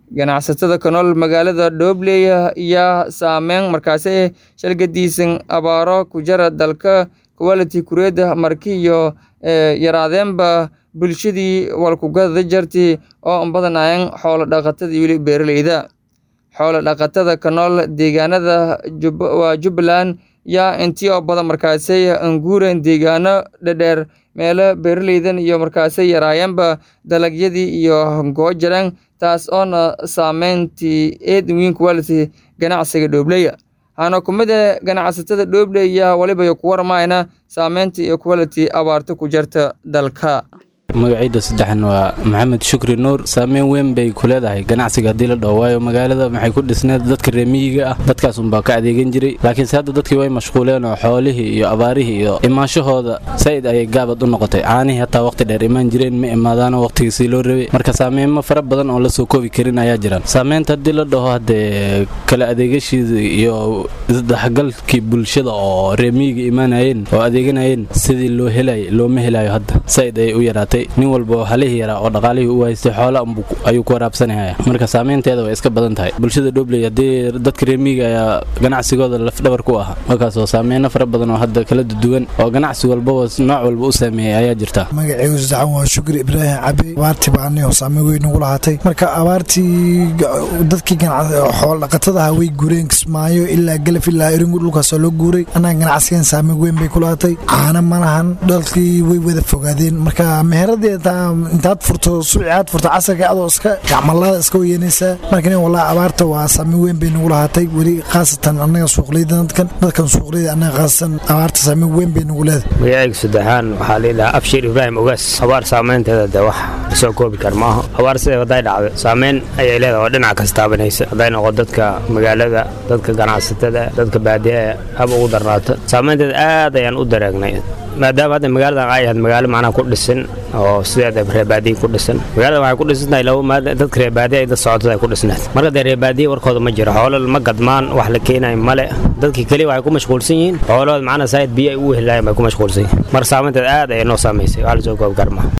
ganacsatada ka nool magaalada Dhobley ayaa saameyn markaasi shalgadiisan abaaro ku jira dalka quality kureeda markii iyo yaraadeenba bulshadii walkugada jarti oo badanaayeen xoolo dhaqatada iyo weli beeraleyda xoolo dhaqatada ka nool deegaanada waa Jubbaland yaa intii oo badan markaasi anguureen deegaano dhadheer meelo beeraleydan iyo markaasi yaraayeenba dalagyadii iyo goojareen taas oona saameyntii eed weyn quality ganacsiga Dhobley waxaana ku mid ah ganacsatada Dhobley ayaa waliba ku warmayna saameynta iyo quality abaarta ku jirta dalka magacayda saddexan waa maxamed shukri nuur saameyn weyn bay ku leedahay ganacsiga haddii la dhaho waayo magaalada maxay ku dhisneed dadka reemiyiga ah dadkaas unbaa ka adeegan jiray laakiinse hadda dadkii way mashquuleen oo xoolihii iyo abaarihii iyo imaanshahooda saa'id ayay gaabad u noqotay caanihii hataa waqti dheer imaan jireen ma imaadaano waqtigiisii loo rabay marka saameymo fara badan oo lasoo koobi karin ayaa jiraan saameynta haddii la dhaho haddee kala adeegashiida iyo isdhexgalkii bulshada oo reemiyiga imaanayeen oo adeeganayeen sidii loo helay looma helayo hadda saa'id ayay u yaraatay nin walba oo halihii yaraa oo dhaqaalihii u haystay xoola ayuu ku waraabsanaya marka saameynteeda way iska badan tahay bulshada dhobley haddii dadka reemiyiga ayaa ganacsigooda lafdhabar ku ah markaasoo saameyno fara badan oo hadda kala duwan oo ganacsi walbaba nooc walba u saameeyey ayaa jirta magacaygu saddexan waa shukri ibraahim cabi abaartii baani oo saameyn weyn ugu lahaatay marka abaartii dadkii xoolo dhaqatadaha way guureen kismaayo ilaa galaf ilaa eringu dhulkaasoo loo guuray annaga ganacsigan saameyn weyn bay ku lahaatay caana ma lahan dhalkii way wada fogaadeen marka intaad furto suuciaad furto casarka adoo iska gacmalaada iska weyanaysaa marka walaa abaarta waa saameyn weyn bay nagu lahaatay weli khaasatan annaga suuqleyda dadkan dadkan suuqleyda annaga khaasatan abaarta saameyn weyn bay nagu leedahay magacayga saddexaan waxaa layidhahaa abshir ibraahim ogaas abaar saameynteeda de wax lasoo koobi kar maaha abaar siday hadday dhacdo saameyn ayay leedahay oo dhinac kas taabanaysa hadday noqo dadka magaalada dadka ganacsatada dadka baadiyaha haba ugu darnaato saameynteeda aad ayaan u daraagnay maadaama hadda magaaladan ay ahayd magaalo macnaha ku dhisan oo sideeda reebaadiya ku dhisan magaalada waxay ku dhisantahay laba dadka reebaadiya dad socotada ay ku dhisnayd marka dee reebaadiya warkooda ma jiro xoolo ma gadmaan wax la keenayo male dadkii keliya waxay ku mashquulsan yihiin xoolahooda macnaha saayid biyo ay u helaayeen bay ku mashquulsan yihiin marka saameynteed aad ayay noo saamaysay wax lasoo koobi karmaa